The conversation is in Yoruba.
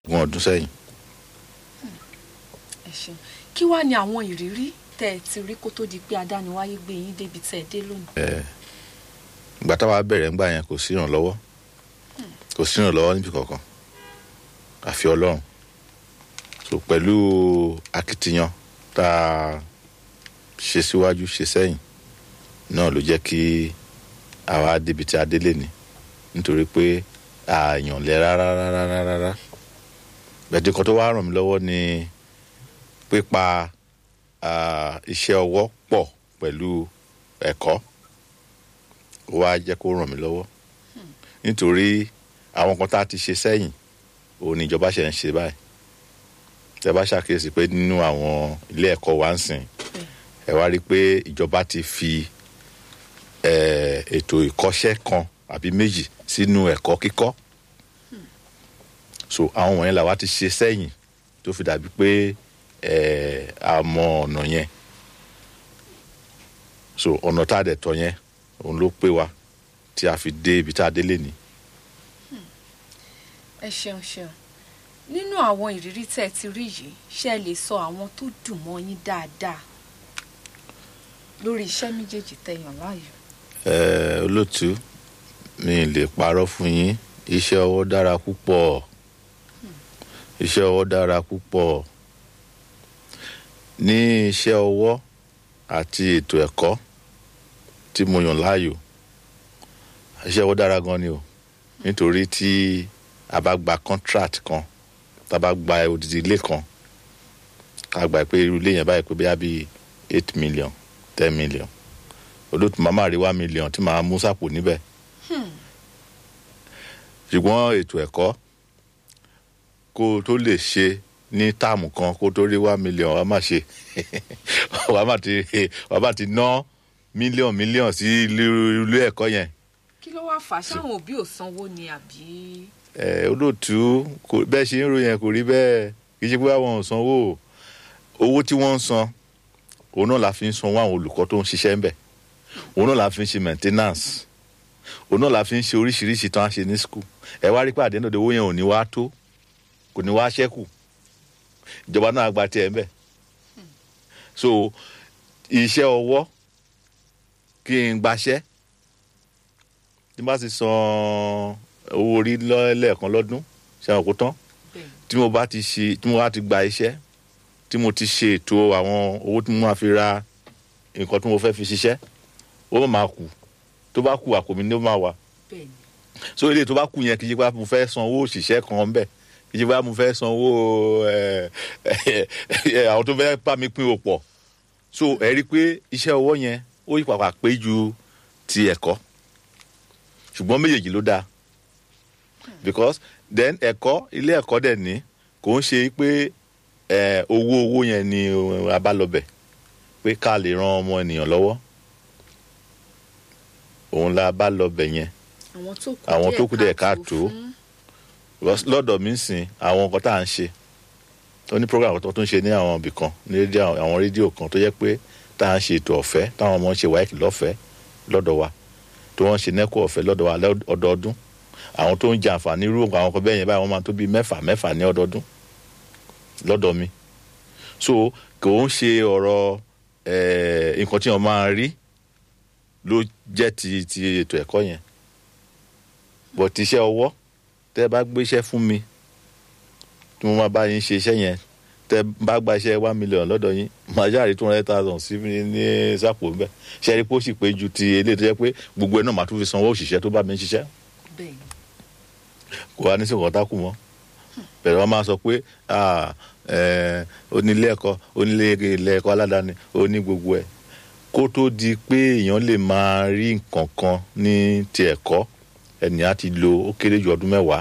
ogún ọdún sẹ́yìn. ẹ ṣeun kí wàá ní àwọn ìrírí tẹ́ ẹ ti rí kó tó di pé adániwáyé gbé yín débi tẹ́ ẹ dé lónìí. ìgbà táwa bẹ̀rẹ̀ ńgbà yẹn kò sí ìrànlọ́wọ́ kò sí ìrànlọ́wọ́ níbi kankan àfi ọlọ́run so pẹ̀lú akitiyan tá a ṣe síwájú ṣe sẹ́yìn náà ló jẹ́ kí àwa débi tí a délé ni nítorí pé àyàn lẹ rárá rárá rárá bẹ̀ẹ́dì kan tó wá ràn mí lọ́wọ́ ni pípa iṣẹ́ ọwọ́ pọ̀ pẹ̀lú ẹ̀kọ́ ó wá jẹ́ kó ràn mí lọ́wọ́ nítorí àwọn kan tá a ti ṣe sẹ́yìn òun ni ìjọba ṣe ń ṣe báyìí tẹ bá ṣàkíyèsí pé nínú àwọn ilé ẹ̀kọ́ wa ń sìn ẹ wá rí i pé ìjọba ti fi ètò ìkọ́ṣẹ́ kan àbí méjì sínú ẹ̀kọ́ kíkọ́ so àwọn wọ̀nyẹn làwa ti ṣe sẹ́yìn tó fi dàbí pé a mọ ọ̀nà yẹn so ọ̀nà tá a dẹ̀ tọ̀ yẹn òun ló pé wa tí a fi dé ibi tá a délé ni. ẹ ṣeun ṣeun nínú àwọn ìrírí tẹ́ ẹ ti rí yìí ṣé ẹ lè sọ àwọn tó dùn mọ́ yín dáadáa lórí iṣẹ́ méjèèjì tẹ́ yàn láàyò. ẹ olóòtú mi lè parọ́ fún yín iṣẹ́ ọwọ́ dára púpọ̀ iṣẹ́ ọwọ́ dára púpọ̀ ní iṣẹ́ ọwọ́ àti ètò ẹ̀kọ́ tí mo yàn láàyò iṣẹ́ ọwọ́ dára gan ni o nítorí tí a bá gba contract kan tá a bá gba odidi ilé kan a gbà pé irú ilé yẹn báyìí pé bíi bíi eight million ten million olóòtú màmá rí one million tí màá mú sápò níbẹ̀ ṣùgbọ́n ètò ẹ̀kọ́ kó o tó lè ṣe ní táàmù kan kó o tó rí one million wàá má ṣe wàá má ti wàá má ti ná mílíọ̀n mílíọ̀n sí ilé ẹ̀kọ́ yẹn. kí ló wá fà á sáwọn òbí ò sanwó ni àbí. ẹ olóòtú bẹ́ẹ̀ ṣe ń ro yẹn kò rí bẹ́ẹ̀ kì í ṣe pé àwọn ò sanwó owó tí wọ́n ń san òun náà la fi ń sanwó àwọn olùkọ́ tó ń ṣiṣẹ́ ń bẹ̀ òun náà la fi ń ṣe maintenance òun náà la fi ń ṣe oríṣiríṣi tó ń ṣe ní school ẹ wá rí pé àdéhùn òde owó yẹn ò ní wá tó kò ní wá ṣẹ́kù ìjọba náà gba tiẹ̀ ń bẹ̀ so iṣẹ́ ọwọ́ kí n gbaṣẹ́ tí n bá ti san owó orí lẹ́ẹ̀kan lọ́dún ṣe àwọn kó tán tí mo bá ti ṣe tí mo bá ti gba iṣẹ́ tí mo ti ṣe ètò àwọn owó tí mo máa fi ra nǹkan tí mo fẹ́ fi ṣiṣẹ́ ó máa kù tó bá kù àpò mi ni ó máa wà so ilé tó bá kù yẹn kì í ṣe pé mo fẹ́ san owó òṣìṣẹ́ kan bẹ́ẹ̀ kì í ṣe pé mo fẹ́ san owó àwọn tó fẹ́ bá mi pín òpọ̀ so ẹ rí i pé iṣẹ́ ọwọ́ yẹn ó yí pàpà pé ju ti ẹ̀kọ́ ṣùgbọ́n méjèèjì ló dáa because then ẹ̀kọ́ ilé ẹ̀kọ́ dẹ̀ ní kò ń ṣe pé owó owó yẹn ni a bá lọ bẹ̀ pé ká lè ran ọmọ ènìyàn lọ́wọ́ òun la bá lọ bẹ̀ yẹn àwọn tó kù dẹ̀ ká tó lọ́dọ̀ mi sìn àwọn nǹkan tá à ń ṣe tó ní program tó ń ṣe ní àwọn ibì kan ní àwọn rédíò kan tó jẹ́ pé tá à ń ṣe ètò ọ̀fẹ́ táwọn ọmọ ń ṣe wáìkì lọ́fẹ̀ẹ́ lọ́dọ̀ wa tó wọ́n ṣe nẹ́kọ̀ ọ̀fẹ́ lọ́dọ̀ wa ọdọọdún àwọn tó ń jẹ àǹfààní irú àwọn kan bẹ́ẹ̀ yẹn báyìí wọ́n máa tó bíi mẹ́fà mẹ́fà ní ọdọọdún lọ́dọ̀ mi so kò ń ṣe ọ̀rọ̀ nǹkan tí wọ́n máa rí ló jẹ́ ti ti ètò ẹ̀kọ́ yẹn bọ̀ ti iṣẹ́ ọwọ́ tẹ́ ẹ bá gbéṣẹ́ fún mi tí mo máa bá yín ṣe iṣẹ́ yẹn tẹ́ ẹ bá gba iṣẹ́ one million lọ́dọ̀ yín màá ṣáàrí two hundred thousand sí mi ní sápò ń bẹ̀ ṣe é rí pé ó sì pé ju ti eléyìí tó jẹ́ pé gbogbo ẹ̀ náà màá tún fi sanwó òṣìṣẹ́ tó bá mi ń ṣiṣẹ́ kò wá ní sí nǹkan tá kù mọ́ bẹ̀rẹ̀ wọ́n máa sọ pé onílé ẹ̀kọ́ onílé ilé ẹ̀kọ́ aládàáni oní gbogbo ẹ̀ kó tó di pé èèyàn lè máa rí nǹkan kan ní ti ẹ̀kọ́ ẹnìyàn ti lo ó kéré ju ọdún mẹ́wàá